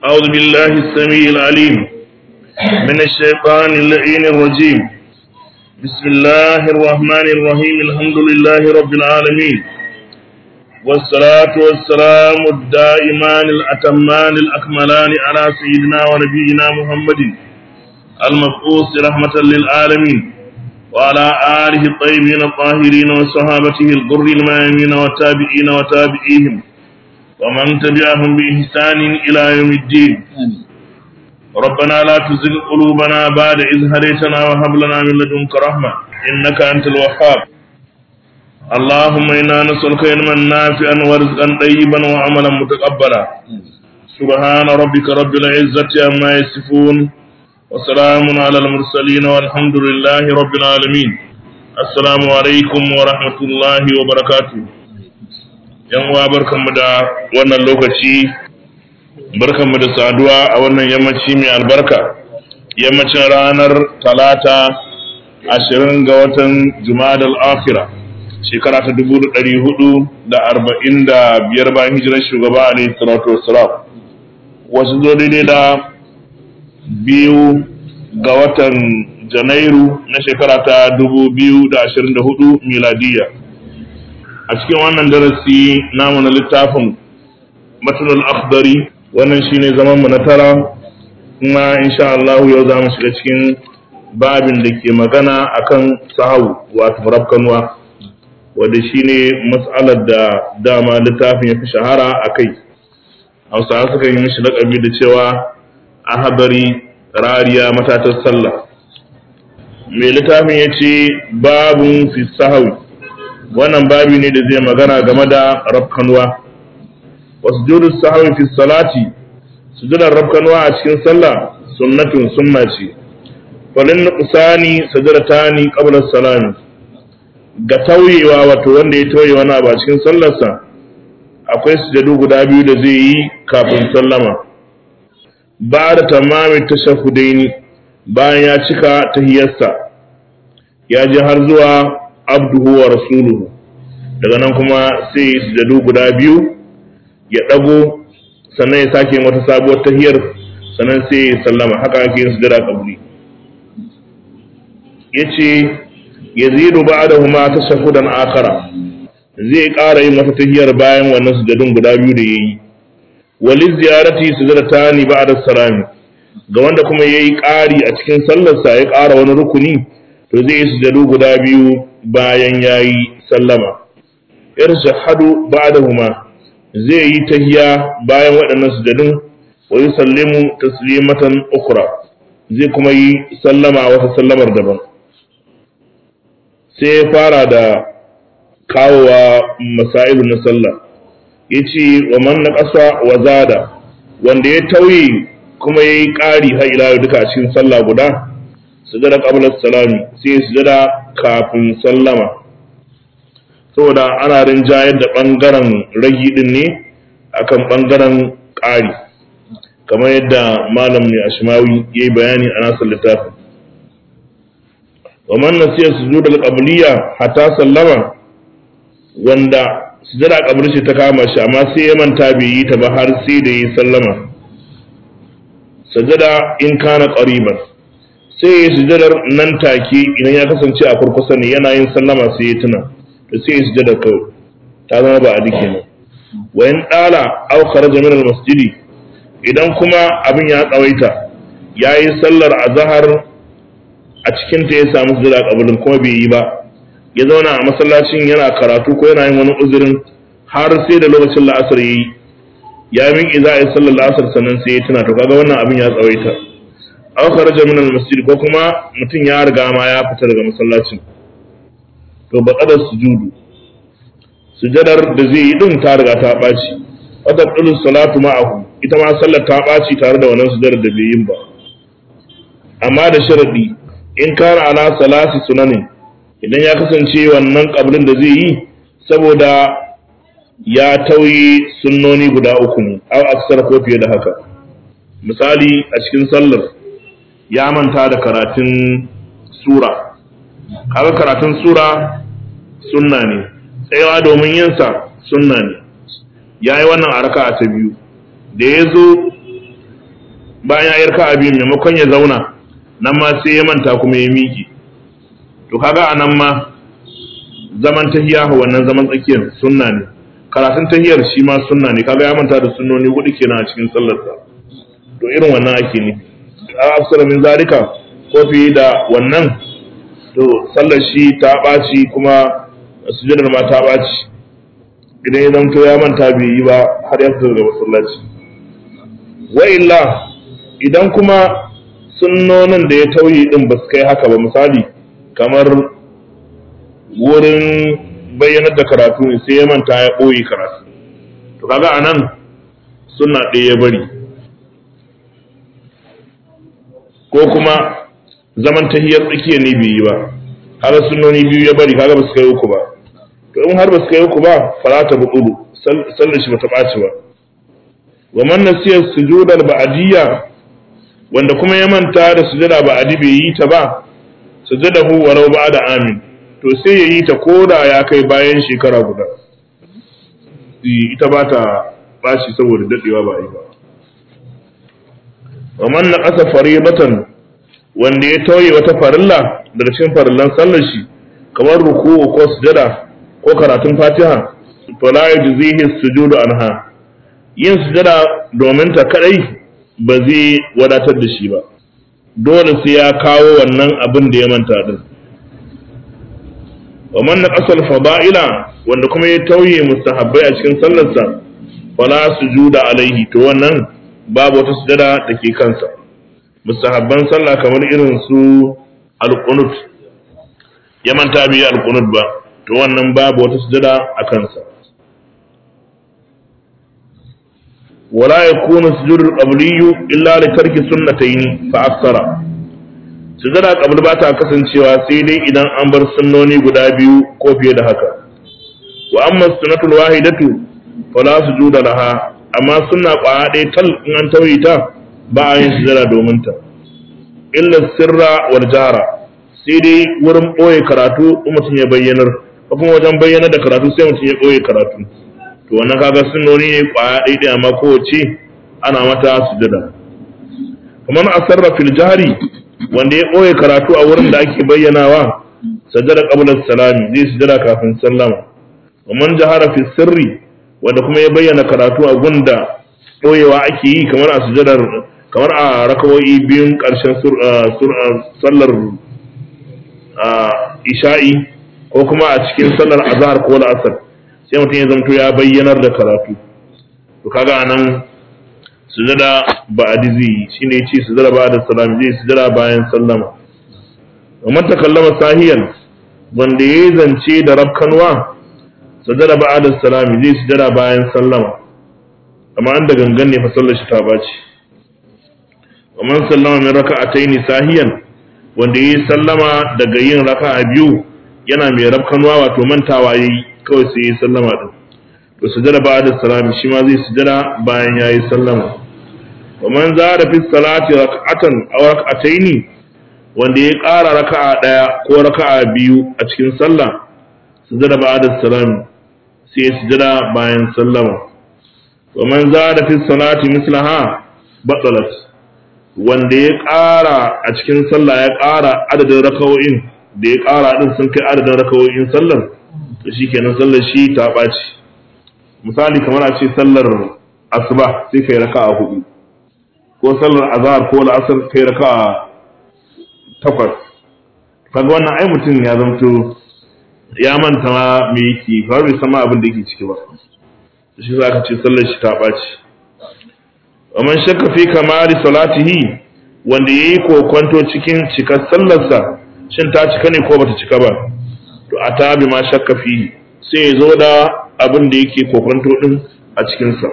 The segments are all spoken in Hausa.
أعوذ بالله السميع العليم من الشيطان اللعين الرجيم بسم الله الرحمن الرحيم الحمد لله رب العالمين والصلاة والسلام الدائمان الأتمان الأكملان على سيدنا ونبينا محمد المبعوث رحمة للعالمين وعلى آله الطيبين الطاهرين وصحابته الغر الميامين والتابعين وتابعيهم ومن تبعهم بإحسان إلى يوم الدين ربنا لا تزغ قلوبنا بعد إذ هديتنا وهب لنا من لدنك رحمة إنك أنت الوهاب اللهم إنا نسألك علما نافعا ورزقا طيبا وعملا متقبلا سبحان ربك رب العزة عما يصفون وسلام على المرسلين والحمد لله رب العالمين السلام عليكم ورحمة الله وبركاته yan uwa barkanmu da wannan lokaci barkanmu da saduwa a wannan yammaci mai albarka yammacin ranar talata ashirin ga watan jumadal afira shekara ta dubu ɗari hudu da arba'in da biyar bayan hijirar shugaba alaihi salatu wassalam wasu zo daidai da biyu ga watan janairu na shekara ta dubu biyu da ashirin da hudu miladiyya a cikin wannan darasi namu na littafin matunul akhdari wannan shine zaman mu na tara kuma insha Allah yau za mu shiga cikin babin da ke magana akan sahau wato rafkanwa wanda shine mas'alar da dama littafin ya fi shahara a kai hausawa suka yi mishi laƙabi da cewa ahadari rariya matatar sallah mai littafin ya ce babun fi sahawi wannan babi ne da zai magana game da rafkanuwa wasu judu sahawi fi salati sujudar rafkanuwa a cikin sallah sunnatun sunna ce falin nuqsani sajadatani qabla salami ga tauyewa wato wanda ya tauye wani abu a cikin sallarsa akwai sujadu guda biyu da zai yi kafin sallama ba da tamamin tashahudaini bayan ya cika tahiyarsa ya je har zuwa abduhu wa rasuluhu daga nan kuma sai ya sujadu guda biyu ya ɗago sannan ya sake wata sabuwar tahiyar sannan sai ya sallama haka ake yin sujada kabri yace yazidu ba'dahuma tashahudan akhara zai ƙara yin wata tahiyar bayan wannan sujadun guda biyu da yayi wali ziyarati sujadatani ba'da salami ga wanda kuma yayi ƙari a cikin sallarsa ya ƙara wani rukuni to zai yi sujadu guda biyu bayan ya yi sallama yar shahadu ba'dahuma zai yi tahiya bayan waɗannan sujadun wa yusallimu taslimatan ukhra zai kuma yi sallama wata sallamar daban sai ya fara da kawowa masailu na sallah yace wa man naqasa wa zada wanda ya tauye kuma yayi ƙari har ila duka a cikin sallah guda sujada qabla salami sai sujada kafin sallama saboda ana rinjayar da bangaren ragi din ne akan bangaren ƙari kamar yadda malam mai ashmawi ya yi bayani a nasar littafin wa man nasiya sujudal qabliya hatta sallama wanda sujada qabli ce ta kama shi amma sai ya manta bai yi ta ba har sai da yi sallama sajada in kana qariban sai ya sujadar nan take idan ya kasance a kurkusa ne yana yin sallama sai ya tuna da sai ya sujadar kawai ta zama ba a dike nan wa in dala aw kharaja min al-masjidi idan kuma abin ya tsawaita yayi sallar azhar a cikin ta ya samu sujada kabulin kuma bai yi ba ya zauna a masallacin yana karatu ko yana yin wani uzurin har sai da lokacin la'asar yayi ya miƙe za a yi sallar la'asar sannan sai ya tuna to kaga wannan abin ya tsawaita aw kharaja min al-masjid ko kuma mutum ya riga ma ya fita daga masallacin to ba kada sujudu sujadar da zai yi din ta riga ta baci wata dulu salatu ma'ahu ita ma sallar ta baci tare da wannan sujadar da bai yin ba amma da sharadi in kana ala salasi sunanin idan ya kasance wannan kablin da zai yi saboda ya tauye sunnoni guda uku ne aw aksar ko fiye da haka misali a cikin sallar ya manta da karatun sura kaga karatun sura sunna ne tsayawa domin yinsa sunna ne ya yi wannan a raka'a ta biyu da ya zo bayan ya raka'a biyu maimakon ya zauna nan ma sai ya manta kuma ya miƙe to kaga a nan ma zaman tahiya wannan zaman tsakiyar sunna ne karatun tahiyar shi ma sunna ne kaga ya manta da sunnoni hudu kenan a cikin sallarsa to irin wannan ake ne a afsara min zalika ko fiye da wannan to sallar shi ta ɓaci kuma sujudar ma ta ɓaci idan ya zamto ya manta bai yi ba har ya fita daga masallaci wa illa idan kuma sunnonin da ya tauye din ba su kai haka ba misali kamar wurin bayyanar da karatu ne sai ya manta ya ɓoye karatu to kaga anan sunna ɗaya ya bari ko kuma zaman tahiyar tsakiya ne bai yi ba kaga sunnoni biyu ya bari kaga ba su kai uku ba to in har ba su kai uku ba farata buɗuɗu sallar shi ba ta ɓaci ba wa man nasiya sujudal ba'diyya wanda kuma ya manta da sujada ba'di bai yi ta ba sujadahu walau ba'da amin to sai ya yi ta koda ya kai bayan shekara guda ita ba ta ɓaci saboda daɗewa ba a yi ba wa man naqasa faribatan wanda ya tauye wata farilla daga cikin farillan sallar shi kamar ruku'u ko sujada ko karatun fatiha to la yujzihi sujudu anha yin sujada domin ta kadai ba zai wadatar da shi ba dole sai ya kawo wannan abin da ya manta din wa man naqasa al-fada'ila wanda kuma ya tauye mustahabbai a cikin sallarsa fala sujuda alaihi to wannan babu wata sujada da ke kansa mustahabban sallah kamar irin su al-qunut ya manta bai al-qunut ba to wannan babu wata sujada a kansa wala yakunu sujudul qabliyyu illa li tarki sunnatayn fa aksara sujada qabl ba ta kasancewa sai dai idan an bar sunnoni guda biyu ko fiye da haka wa amma sunnatul wahidatu fala sujuda laha amma sunna kwaya ɗaya tal in an tauye ta ba a yin sujada domin ta illa sirra wal jahra sai dai wurin ɓoye karatu in mutum ya bayyanar ko kuma wajen bayyanar da karatu sai mutum ya ɓoye karatu to wannan kaga sunnoni ne kwaya ɗaya ɗaya amma kowace ana mata sujada kamar asarra fil jahri wanda ya ɓoye karatu a wurin da ake bayyanawa sajada qabla salami zai sujada kafin sallama wa man jahara fi sirri wanda kuma ya bayyana karatu a gunda ɓoyewa ake yi kamar a sujadar kamar a rakawoyi biyun ƙarshen sallar isha'i ko kuma a cikin sallar azhar ko la'asar sai mutum ya zamto ya bayyanar da karatu to kaga anan sujada ba'adi zai yi shine yace sujada ba'da salam zai sujada bayan sallama amma takallama sahiyan wanda yayi zance da rabkanwa sujada ba'da salam zai sujada bayan sallama amma an da gangan ne fa sallar shi ta baci amma sallama min raka'ataini sahiyan wanda yayi sallama daga yin raka'a biyu yana mai rabkanwa wato mantawa yayi kawai sai yayi sallama din to sujada ba'da salam shi ma zai sujada bayan yayi sallama wa man zara fi salati rak'atan aw rak'ataini wanda ya ƙara raka'a daya ko raka'a biyu a cikin sallah sujada ba'da salam sai ya sujada bayan sallama wa man zara fi salati mislaha batalat wanda ya ƙara a cikin sallah ya ƙara adadin raka'o'in da ya ƙara din sun kai adadin raka'o'in sallar to shikenan sallar shi ta ɓaci misali kamar a ce sallar asuba sai kai raka'a hudu ko sallar azhar ko la'asar kai raka'a takwas kaga wannan ai mutum ya zamto ya manta ma me yake ba bai sama abin da yake ciki ba shi za ka ce sallar shi ta ɓaci wa man shakka fi kamari salatihi wanda yayi kokonto cikin cikar sallarsa shin ta cika ne ko bata cika ba to a ta bi ma shakka fi sai ya zo da abin da yake kokonto din a cikinsa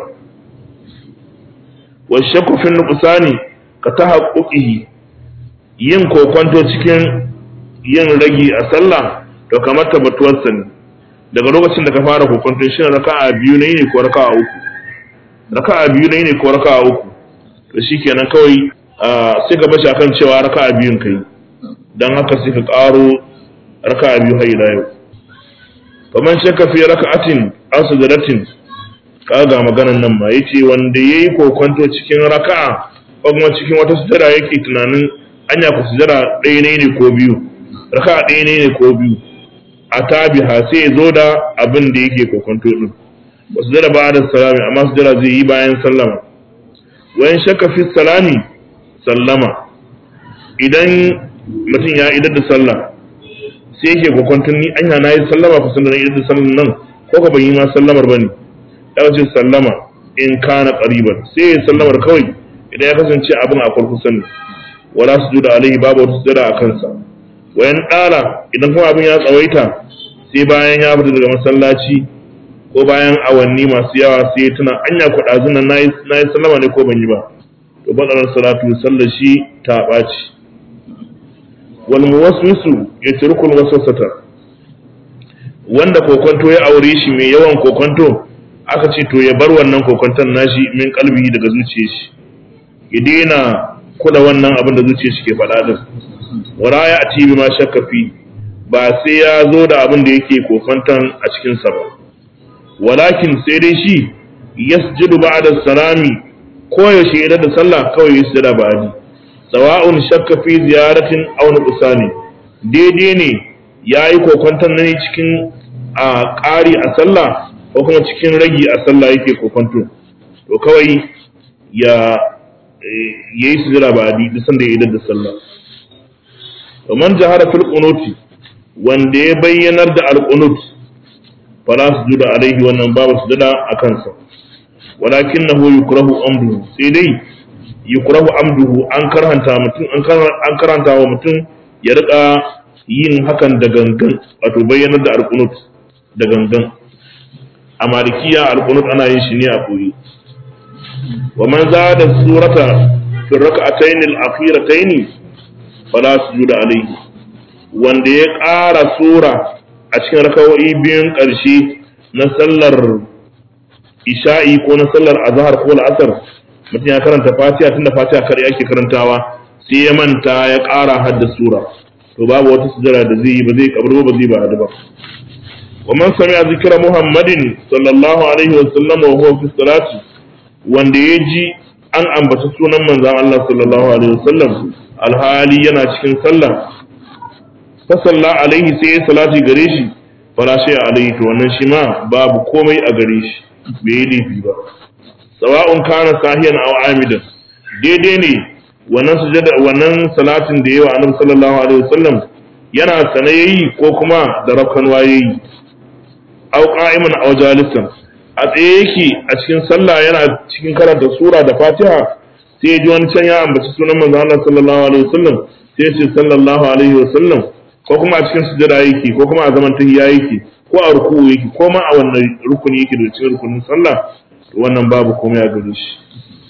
wa shakku fi nuqsani ka tahaqquqihi yin kokonto cikin yin ragi a sallah to kamar tabbatuwar sa ne daga lokacin da ka fara kokonto shin raka'a biyu ne ne ko raka'a uku raka'a biyu ne ne ko raka'a uku to shikenan kawai sai ka bashi akan cewa raka'a biyun kai dan haka sai ka karo raka'a biyu har ila yau faman shakka fi raka'atin aw sujudatin kaga maganan nan ma yace wanda yayi kokonto cikin raka'a ko kuma cikin wata sujada yake tunanin anya ku sujada ɗaya ne ne ko biyu raka ɗaya ne ne ko biyu a tabiha sai ya zo da abin da yake kokonto din ba sujada ba da salami amma sujada zai yi bayan sallama wayan shakka fi salami sallama idan mutum ya idar da sallah sai yake kokonton ni anya na yi sallama ku sallama idar da sallan nan ko ka ban yi ma sallamar bane ya ce sallama in kana qariban sai ya sallamar kawai idan ya kasance abin a farko sani wala sujuda alaihi babu wata sujada a kansa wayan dala idan kuma abin ya tsawaita sai bayan ya fita daga masallaci ko bayan awanni masu yawa sai ya tuna anya ku dazun nan nayi nayi sallama ne ko ban yi ba to badalar salatu sallar shi ta ɓaci wal muwaswisu yatrukul waswasata wanda kokonto ya aure shi mai yawan kokonto aka ce to ya bar wannan kokonton nashi min kalbi daga zuciyar shi ya daina kula wannan abin da zuciyar shi ke faɗa din wala ya ati bi ma shakka fi ba sai ya zo da abin da yake kokonton a cikin sa ba walakin sai dai shi yasjudu ba'da salami ko yaushe idan da sallah kawai ya sujada ba'di sawa'un shakka fi ziyaratin aw nuqsani daidai ne yayi kokonton ne cikin a ƙari a sallah ko kuma cikin ragi a sallah yake kokonto to kawai ya yayi sujada ba'di duk sanda ya idan da sallah man jahara fil qunuti wanda ya bayyanar da al-qunut fala sujuda alaihi wannan babu sujada a kansa walakinahu yukrahu amduhu sai dai yukrahu amduhu an karhanta mutum an karanta wa mutum ya rika yin hakan da gangan wato bayyanar da alqunut da gangan a malikiya alqunut ana yin shi ne a koyi wa man zada surata fi rak'atayn al-akhiratayn fala sujuda alayhi wanda ya ƙara sura a cikin rakawoyi biyun ƙarshe na sallar isha'i ko na sallar azhar ko la'asar mutum ya karanta fatiha tunda fatiha kare ake karantawa sai ya manta ya ƙara hadda sura to babu wata sujada da zai yi ba zai kabar ba zai ba hadu ba wa man sami'a zikra muhammadin sallallahu alaihi wa sallam wa huwa fi salati wanda ya ji an ambata sunan manzon Allah sallallahu alaihi wa sallam alhali yana cikin sallah fa salla alaihi sai ya salati gare shi fala shay alaihi to wannan shi ma babu komai a gare shi bai yi laifi ba sawa'un kana sahiyan aw amidan daidai ne wannan sujada wannan salatin da yawa annabi sallallahu alaihi wasallam yana sane yayi ko kuma da rafkan wayayi aw qa'iman aw jalisan a tsaye yake a cikin sallah yana cikin karanta sura da fatiha sai ya ji wani can ya ambaci sunan manzo Allah sallallahu alaihi wasallam sai ya ce sallallahu alaihi wasallam ko kuma a cikin sujada yake ko kuma a zaman tahiyya yake ko a ruku'u yake ko ma a wannan rukuni yake da cikin rukunin sallah wannan babu komai a gare shi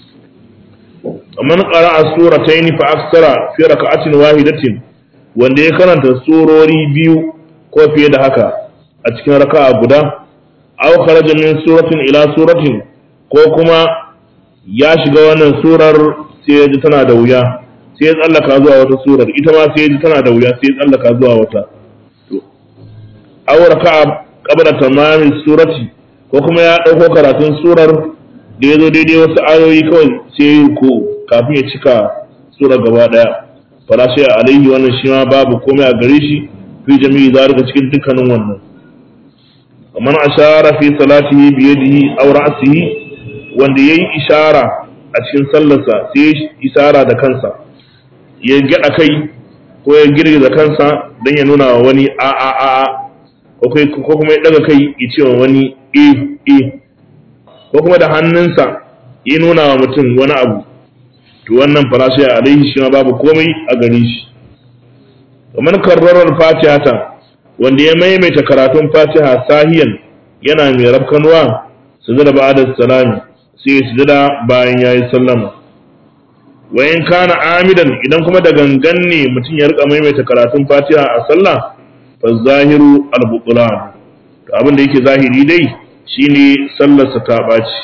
man qara'a suratayn fa aksara fi raka'atin wahidatin wanda ya karanta surori biyu ko fiye da haka a cikin raka'a guda aw kharaja min suratin ila suratin ko kuma ya shiga wannan surar sai ya ji tana da wuya sai ya tsallaka zuwa wata surar ita ma sai ya ji tana da wuya sai ya tsallaka zuwa wata aw raka'a qabla tamamin surati ko kuma ya dauko karatun surar da ya zo daidai wasu ayoyi kawai sai ya ko kafin ya cika surar gaba daya fala sai alaihi wannan shi ma babu komai a gare shi fi jami'i zalika cikin dukkanin wannan man ashara fi salatihi bi yadihi aw ra'sihi wanda yayi ishara a cikin sallarsa sai ya isara da kansa ya gada kai ko ya girgiza kansa dan ya nuna wa wani a a a ko kuma ya daga kai ya ce wa wani e e ko kuma da hannunsa ya nuna wa mutum wani abu to wannan farashi a alaihi shi ma babu komai a gare shi kamar karrarar fatihata wanda ya maimaita karatun fatiha sahiyan yana mai rafkanuwa su zada ba da salami sai ya sujada bayan ya yi sallama wayan kana amidan idan kuma da gangan ne mutum ya rika maimaita karatun fatiha a sallah fa zahiru al-buqlan to abin da yake zahiri dai shine sallarsa ta ɓaci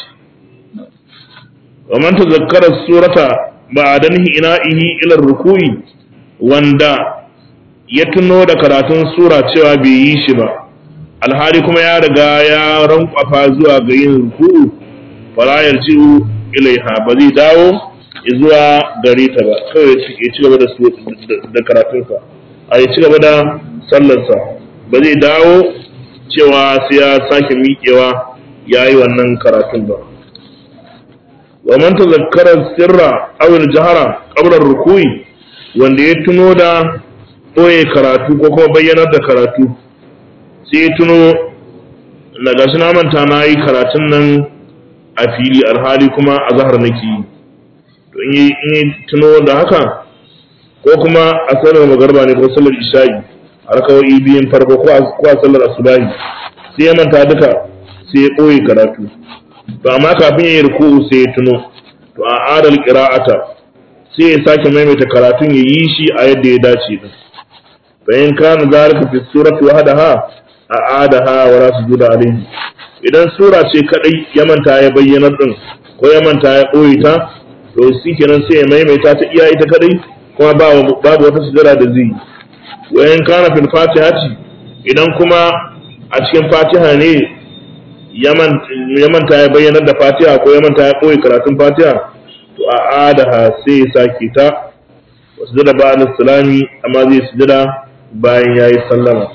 wa man tazakkara surata ba'danhi ina'ihi ila ruku'i wanda ya tuno da karatun sura cewa bai yi shi ba alhali kuma ya riga ya rankwafa zuwa ga yin ruku'u fala yarji'u ilaiha ba zai dawo zuwa gare ta ba kawai ya ci gaba da da karatunsa a ya ci gaba da sallarsa ba zai dawo cewa sai ya sake miƙewa ya yi wannan karatun ba wa man tazakkara sirra aw al-jahra qabla ruku'i wanda ya tuno da boye karatu ko kuma bayyanar da karatu sai ya tuno na gashi na manta na yi karatun nan a fili alhali kuma a zahar nake yi to in yi tuno da haka ko kuma a sallar magarba ne ko sallar isha'i a rakawai biyun farko ko a sallar asubahi sai ya manta duka sai ya ɓoye karatu to amma kafin ya yi ruku'u sai ya tuno to a adal qira'ata sai ya sake maimaita karatun ya yi shi a yadda ya dace din fa in kana zalika fi surati wahdaha a adaha wa la sujuda alayhi idan sura ce kadai ya manta ya bayyana din ko ya manta ya ɓoye ta to shi kenan sai ya maimaita ta iya ita kadai kuma babu wata sujada da zai wa in kana fil fatihati idan kuma a cikin fatiha ne ya manta ya bayyana da fatiha ko ya manta ya ɓoye karatun fatiha to a adaha sai ya sake ta wa sujada ba al salami amma zai sujada bayan yayi sallama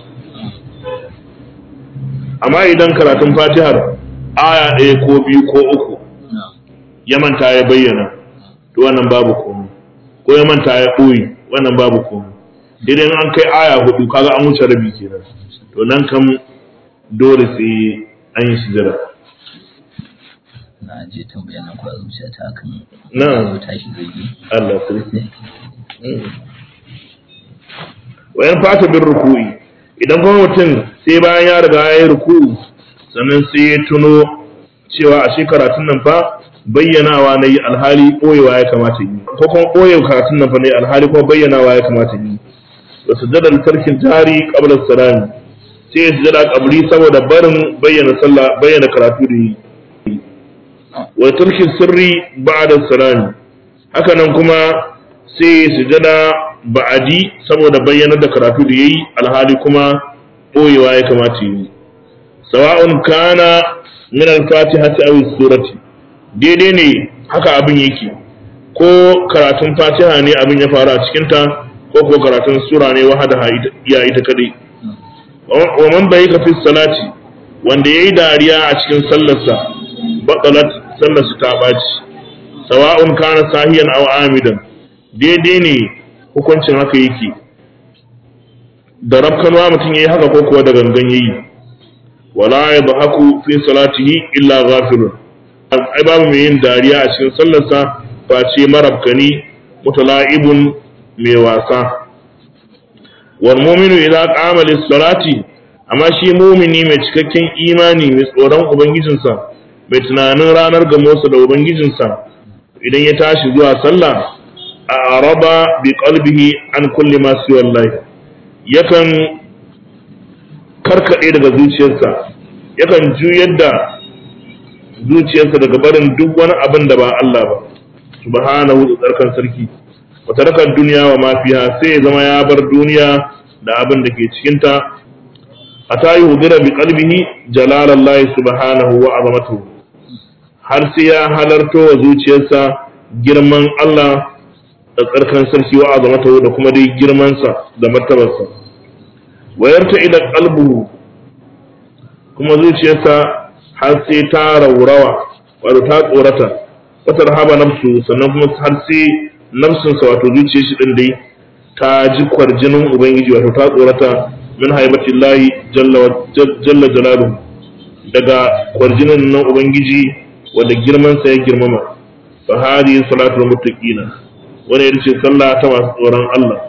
amma idan karatun fatihar aya ɗaya ko biyu ko uku ya manta ya bayyana to wannan babu komai ko ya manta ya ɓoye wannan babu komai idan an kai aya hudu kaga an wuce rabi kenan to nan kam dole sai an yi sujada na je tambaya nan kwa zuciya ta kan na tashi zai yi Allah sarki wayan fata bin ruku'i idan kuma mutum sai bayan ya riga ya yi ruku'u sannan sai ya tuno cewa a karatun nan fa bayyanawa na yi alhali ɓoyewa ya kamata yi ko kuma ɓoye karatun nan fa na yi alhali kuma bayyanawa ya kamata yi da sujadar tarkin jari qabla salami sai ya sujada qabli saboda barin bayyana sallah bayyana karatu da yi wa tarkin sirri ba'da salami haka nan kuma sai ya sujada ba'adi saboda bayyana da karatu da yayi alhali kuma ɓoyewa ya kamata yi sawa'un kana min al-fatihati aw surati daidai ne haka abin yake ko karatun fatiha ne abin ya faru a cikinta ko ko karatun sura ne wahada ya ita kadai wa man bai ka fi salati wanda yayi dariya a cikin sallarsa batalat sallarsa ta baci sawa'un kana sahiyan aw amidan daidai ne hukuncin haka yake da rabkanwa mutum yayi haka ko kuwa da gangan yayi wala yadhaku fi salatihi illa ghafilun ai babu mai yin dariya a cikin sallarsa face marabkani mutala'ibun mai wasa wal mu'minu idza qama lis salati amma shi mu'mini mai cikakken imani mai tsoron ubangijinsa mai tunanin ranar gamosa da ubangijinsa idan ya tashi zuwa sallah a araba bi qalbihi an kulli ma siwa Allah yakan karkade daga zuciyarsa yakan juyar da zuciyarsa daga barin duk wani abin da ba Allah ba subhanahu da tsarkan sarki wa tarakar duniya wa ma fiha sai ya zama ya bar duniya da abin da ke cikin ta ata yuhdira bi qalbihi jalalallahi subhanahu wa azamatuhu har sai ya halarto wa zuciyarsa girman Allah da tsarkan sarki wa azamatuhu da kuma dai girman sa da martabarsa wayarta ila qalbuhu kuma zuciyarsa har sai ta raurawa wato ta tsorata wata rahaba nafsu sannan kuma har sai nafsinsa wato zuciyar shi din dai ta ji kwarjinin ubangiji wato ta tsorata min haibati lahi jalla jalaluhu daga kwarjinin nan ubangiji wanda girman sa ya girmama fa hadi salatul muttaqina wannan ita ce sallah ta masu tsoron Allah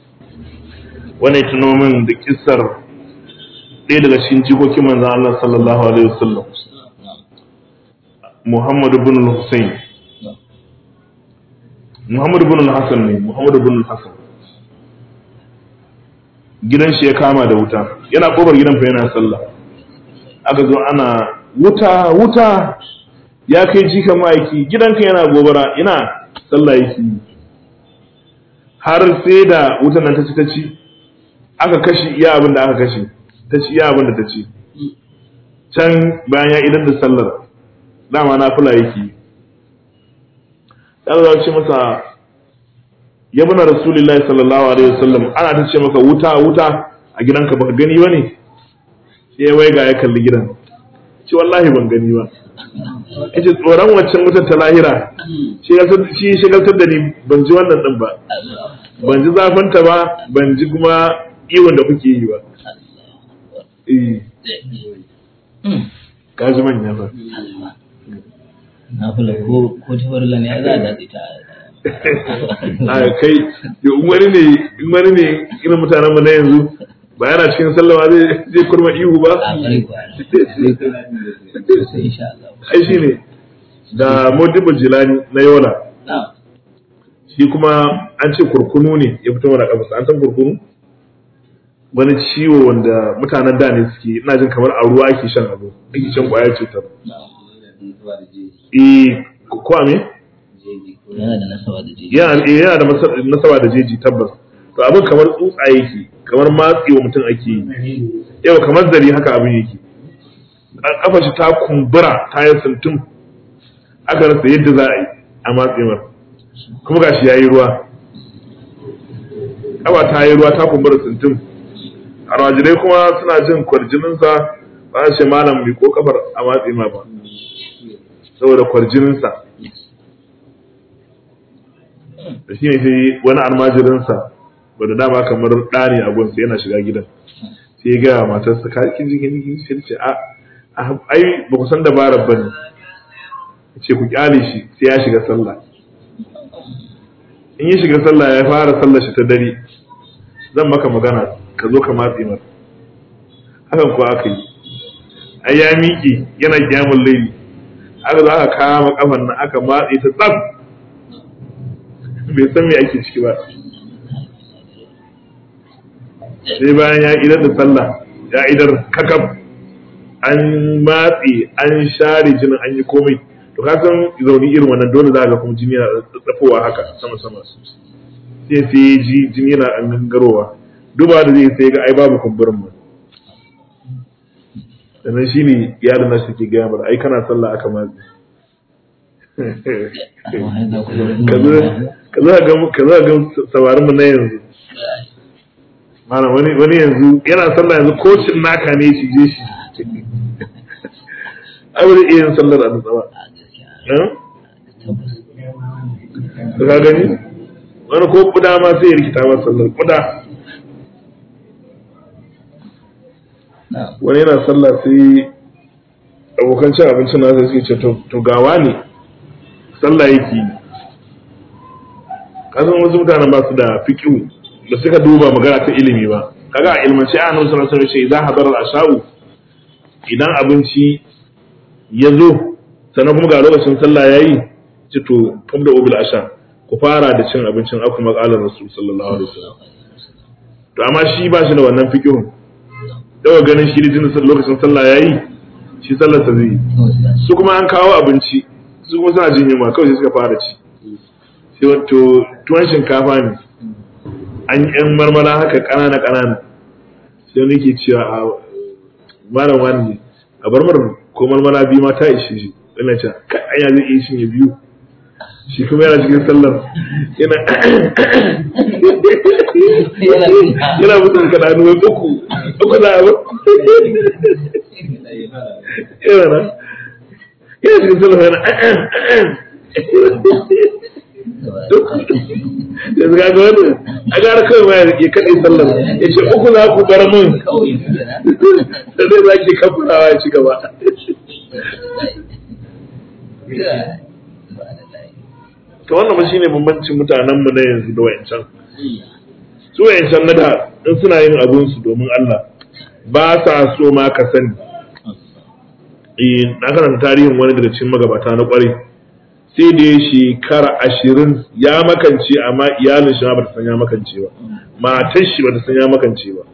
wannan tuno min da kissar ɗaya daga cikin jikokin manzon Allah sallallahu alaihi wasallam Muhammad ibn al-Husayn Muhammad ibn al-Hasan ne Muhammad ibn al-Hasan gidan shi ya kama da wuta yana kofar gidan fa yana sallah aka zo ana wuta wuta ya kai jika ma'aiki gidanka yana gobara ina sallah yake har sai da wutan nan ta ci ta ci aka kashe iya abin da aka kashe ta ci iya abin da ta ci can bayan ya idan da sallar dama na fula yake dan za ce masa ya bana rasulullahi sallallahu alaihi wasallam ana ta ce maka wuta wuta a gidanka baka gani ba ne sai wai ga ya kalli gidan ce wallahi ban gani ba yace tsoron waccan wutar ta lahira shi shigaltar da ni ban ji wannan din ba ban ji zafinta ba ban ji kuma iwon da kuke yi ba eh ka ji manya ba na fula ko ko ta farla ne za a dace ta a kai in wani ne in wani ne irin mutanen mu na yanzu ba yana cikin sallama zai zai kurma ihu ba a ƙwarai kuwa sai insha Allah ai shine da modibo jilani na yola na shi kuma an ce kurkunu ne ya fito mana kafa an san kurkunu wani ciwo wanda mutanen da ne suke ina jin kamar a ruwa ake shan abu ake shan kwayar cutar eh ko a me yana da nasaba da jeji yana eh, yana da masa- nasaba da jeji tabbas to abin kamar tsutsa yake kamar matsewa mutum ake yi yau kamar zari haka abin yake A- kafa shi ta kumbura ta yi sintum aka rasa yadda za a yi a matsewar kuma gashi ya yi ruwa kafa ta yi ruwa ta kumbura sintum almajirai kuma suna jin kwarjininsa ba a ce malam mai ko kafar a matse ma ba saboda kwarjininsa da shi ne sai wani almajirinsa ba da dama kamar ɗani a gunsa yana shiga gidan sai ya gaya wa matarsa ka kin ji kin kin sai ce a a- ai ba ku san dabarar ba ne ce ku kyale shi sai ya shiga sallah in ya shiga sallah ya fara sallar shi ta dare zan maka magana ka zo ka matse mata hakan kuwa aka yi ai ya miƙe yana kyamun laili aka zo aka kama kafan nan aka matse ta tsaf bai san me ake ciki ba sai bayan ya idar da sallah ya idar kakab an matse an share jinin an yi komai to ka san zauni irin wannan dole za ga kuma jini yana tsafowa haka sama sama sai sai ya ji jini yana an gangarowa duba da zai sai ga ai babu kumburin mu sannan shine iyalin nasu ke gaya mana ai kana sallah aka matse amma har da kuma ka zo ka zo ga ka zo ga sabarin mu na yanzu malam wani wani yanzu yana sallah yanzu kocin naka ne shi je shi ai wani iya yin sallar a nutsawa a gaskiya eh tabbas ka ka gani wani ko kuda ma sai ya rikita masa sallar kuda na wani yana sallah sai abokan cin abincin nasa suke ce to to gawa ne sallah yake yi kasan wasu mutanen ba su da fiqhu da suka duba magana ta ilimi ba kaga a ilmance a nan sallallahu alaihi wasallam ce idan hadara al-asha'u idan abinci ya zo sannan kuma ga lokacin sallah yayi ce to fabda ubil asha ku fara da cin abincin aku maqalar rasul sallallahu alaihi wasallam to amma shi ba shi da wannan fiqhun daga ganin shi jinin lokacin sallah yayi shi sallar sa zai yi su kuma an kawo abinci su kuma suna jin yunwa kawai sai suka fara ci sai wato tuwon shinkafa ne an yan marmara haka ƙanana ƙanana sai wani ke cewa a malam wani a barmar ko marmara biyu ma ta ishe shi ina ce kai anya zai iya shin ya biyu shi kuma yana cikin sallar yana yana mutum ka da hannu wai uku uku za a ba yana na yana cikin sallar yana yanzu ga wani a gara kawai ma ya kaɗe sallar ya ce uku za ku bar mun kawai su da da zai za ki kafurawa ya ci gaba ba da layi to wannan ba shine bambancin mutanen mu na yanzu da wayancan su wayancan na da in suna yin abun su domin Allah ba sa so ma ka sani eh na karanta tarihin wani daga cikin magabata na kwarai sai da ya shekara ashirin ya makance amma iyalin shi ma bata san ya makance ba matar shi bata san ya makance ba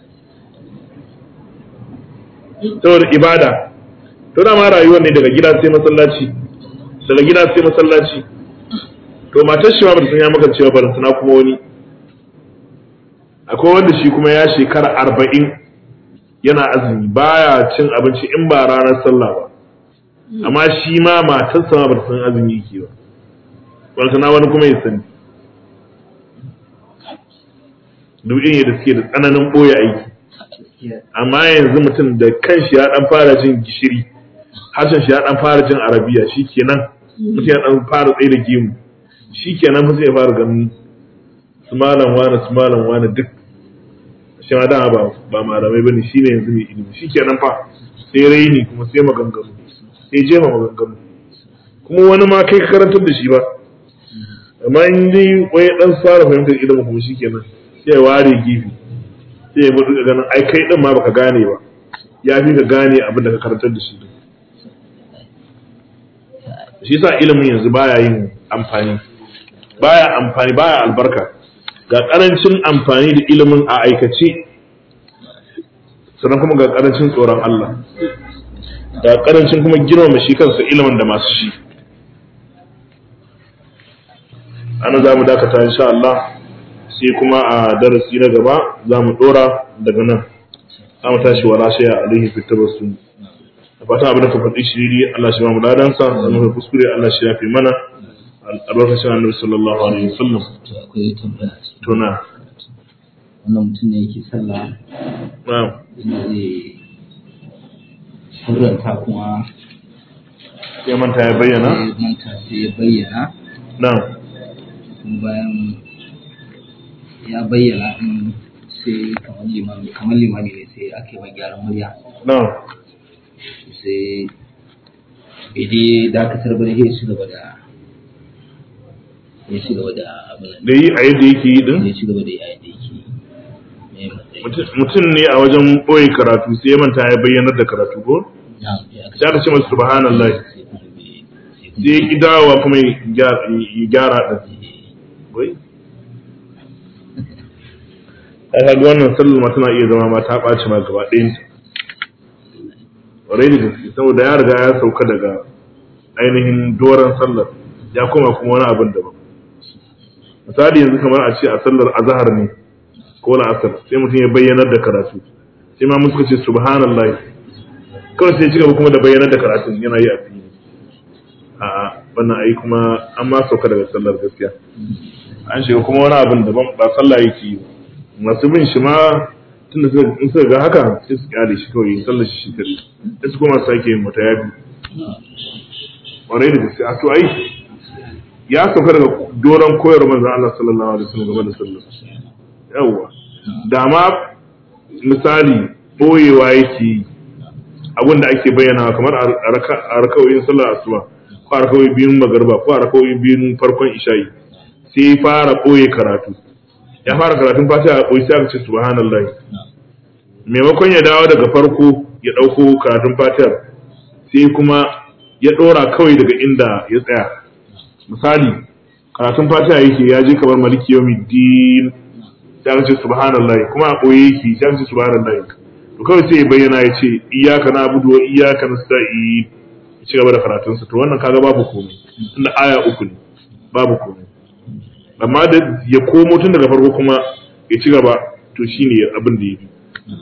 saboda ibada to dama rayuwar ne daga gida sai masallaci daga gida sai masallaci to matar shi ma bata san ya makance ba balantana kuma wani akwai wanda shi kuma ya shekara arba'in yana azumi baya cin abinci in ba ranar sallah ba amma shi ma matarsa ma bata san azumi yake ba wani na wani kuma ya sani duk irin yadda suke da tsananin ɓoye aiki amma yanzu mutum da kanshi ya dan fara jin gishiri harshen shi ya dan fara jin arabiya shikenan mutum ya dan fara tsaye da gemu shikenan mutum ya fara ganin su malam wani su malam wani duk shi ma dama ba ba malamai bane shine yanzu mai ilimi shikenan fa sai raini kuma sai maganganu sai jefa maganganu kuma wani ma kai ka karantar da shi ba amma in dai wai dan fara fahimtar ilimin kuma shikenan sai ya ware gifi sai ya mutu ganin ai kai din ma baka gane ba ya fi ka gane abin da ka karantar da shi din shi yasa ilimin yanzu baya yin amfani baya amfani baya albarka ga karancin amfani da ilimin a aikace sannan kuma ga karancin tsoron Allah ga karancin kuma girmama shi kansa ilimin da masu shi ana za mu dakata insha Allah sai kuma a darasi na gaba za mu dora daga nan za mu tashi wala shaya alaihi fi tabassu da fatan abin da ka faɗi shiri Allah shi ba mu ladansa da muka kuskure Allah shi ya fi mana albarkacin annabi sallallahu alaihi wasallam to akwai tambaya a cikin tuna wannan mutum ne yake sallah na'am inda zai surranta kuma sai manta ya bayyana sai manta sai ya bayyana na'am kuma bayan ya bayyana in sai kamar limami kamar limami ne sai ake mai gyaran murya na'am sai bai dai dakatar ba ya ci gaba da ya ci gaba da abin da yi a yadda yake yi din ya ci gaba da yayin da yake mai matsayi Mutum- mutum ne a wajen ɓoye karatu sai ya manta ya bayyanar da karatu ko na ya sai aka ce masa subhanallah sai kuma bai sai kuma sai ya ki dawowa kuma ya gyara ya gyara din wai ai kaga wannan sallar ma tana iya zama ma ta ɓaci ma gaba ɗayan ta ƙwarai da gaske saboda ya riga ya sauka daga ainihin doron sallar ya koma kuma wani abin daban misali yanzu kamar a ce a sallar azahar ne ko la'asar sai mutum ya bayyanar da karatu sai ma muka ce subhanallah kawai sai ci gaba kuma da bayyanar da karatu yana yi a fili a'a wannan ai kuma an ma sauka daga sallar gaskiya an shiga kuma wani abin daban ba sallah yake yi ba. masu bin shi ma tunda suka in suka ga haka sai su kyale shi kawai sallar shi shi kare sai su kuma sake yin wata yabi ƙwarai da gaske a to ai ya sauka daga doron koyar manzon Allah sallallahu alaihi wasallam game da sallar yawwa da ma misali boyewa yake yi abin da ake bayyana kamar a raka- a rakawoyin sallar asuba ko a rakawoyin biyun magarba ko a rakawoyin biyun farkon isha'i sai ya fara ɓoye karatu ya fara karatun fatiha a ɓoye sai aka ce subhanallah maimakon ya dawo daga farko ya ɗauko karatun fatihar sai kuma ya ɗora kawai daga inda ya tsaya misali karatun fatiha yake ya je kamar maliki yawmiddin sai aka ce subhanallah kuma a ɓoye yake sai aka ce subhanallah to kawai sai ya bayyana ya ce iyaka na abudu wa iyaka nasta'in ya ci gaba da karatunsa to wannan kaga babu komai tunda aya uku ne babu komai amma da ya komo tun daga farko kuma ya ci gaba to shine abin da ya fi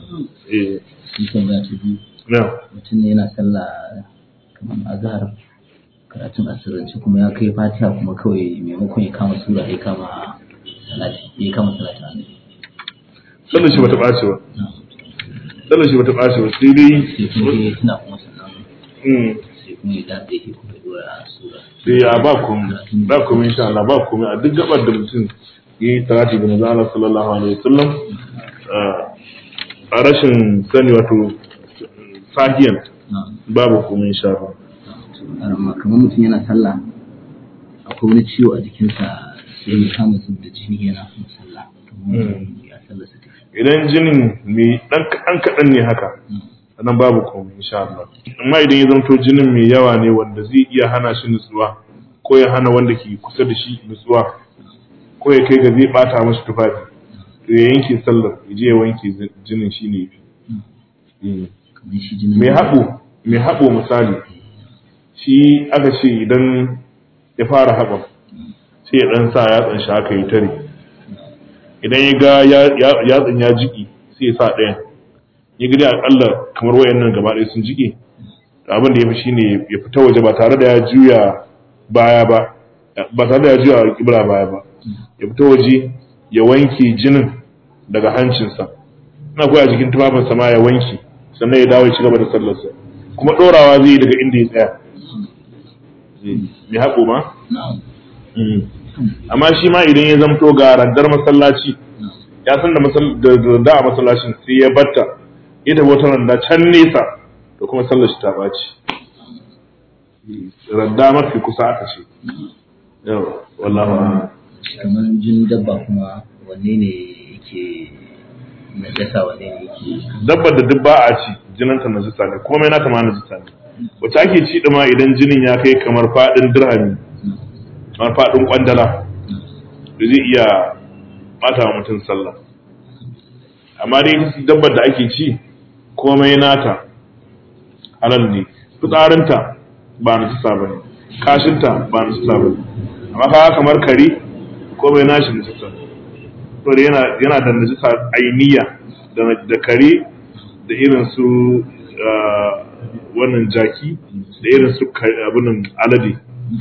eh sun tambaya ta biyu na mutum ne yana sallah kamar azhar karatun asirance kuma ya kai fatiha kuma kawai maimakon ya kama sura ya kama salati ya kama salati annabi sallar shi bata ɓace ba sallar shi bata ɓace ba sai dai sai kuma ya tuna kuma sannan mm, sai kuma ya dace ya kuma dora sura sai ya ba komai ba komai insha Allah ba komai a duk gabar da mutum ya yi tarati da manzo Allah sallallahu alaihi wasallam ah, a rashin sani wato sahiyan na'am babu komai insha Allah amma kamar mutum yana sallah akwai wani ciwo a jikinsa sai ya kama su da jini yana kuma sallah kamar ya sallah su tafi idan jinin mai dan kaɗan kaɗan ne haka nan babu komai insha Allah amma idan ya zanto jinin mai yawa ne wanda zai iya hana shi nutsuwa ko ya hana wanda ke kusa da shi nutsuwa ko ya kai ga zai bata mashi tufafi to ya yanke sallar ya je ya wanke zi- jinin shi ne yafi Mm. kamar shi jinin mai haɓo mai haɓo misali shi aka ce idan ya fara haɓa sai ya ɗan sa yatsan shi haka yi tare idan ya ga ya- ya- yatsan ya jiki sai ya sa ɗayan ya gani akalla kamar wayannan gaba ɗaya sun jike to abin da ya fi shine ya fita waje ba tare da ya juya baya ba ba tare da ya juya alƙibla baya ba ya fito waje ya wanke jinin daga hancinsa ina koya jikin tufafinsa ma ya wanke sannan ya dawo ya ci gaba da sallarsa kuma ɗorawa zai yi daga inda ya tsaya mai haƙo ma amma shi ma idan ya zamto ga randar masallaci ya san da randa a masallacin sai ya batta ya tafi wata randa can nesa to kuma sallar shi ta ɓaci randa mafi kusa aka ce yau wallahu kamar jin dabba kuma wanne ne yake najasa wanne ne yake dabbar da duk ba a ci jinanta najisa ne komai nata ma najisa ne wacce ake ci ma idan jinin ya kai kamar faɗin dirhami kamar faɗin kwandala da zai iya bata wa mutum sallah amma dai dabbar da ake ci komai nata halal ne fitsarinta ba na cisa ba ne kashinta ba na cisa ba ne amma kaga kamar kare komai nashi na cisa saboda yana yana da najisa ainiya da kare da irin su wannan jaki da irin su abunan alade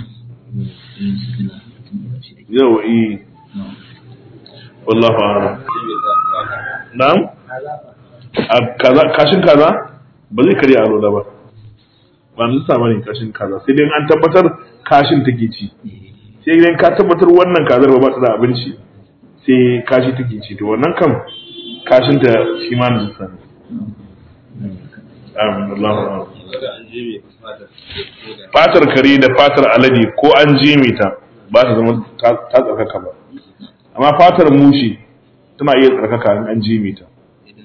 yau yi wallahu a'lam na'am a kaza kashin kaza ba zai karya alola ba ba na sa bane kashin kaza sai dai an tabbatar kashin take ci sai idan ka tabbatar wannan kazar ba ta da abinci sai kashi take ci to wannan kam kashin ta shi ma na sa ne amin wallahu a'lam fatar kare da fatar alade ko an jime ta ba ta zama ta tsarkaka ba amma fatar mushi tana iya tsarkaka in an jime ta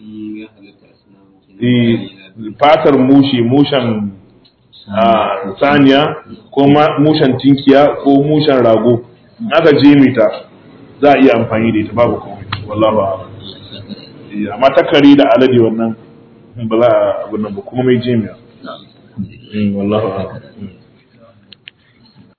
fatar mushi mushen saniya ko mushen tinkiya ko mushen rago aka jime ta za a iya amfani da ita babu komai wallahu a'lam amma ta kare da alade wannan ba za a abin nan ba kuma mai jimiya wallahu a'lam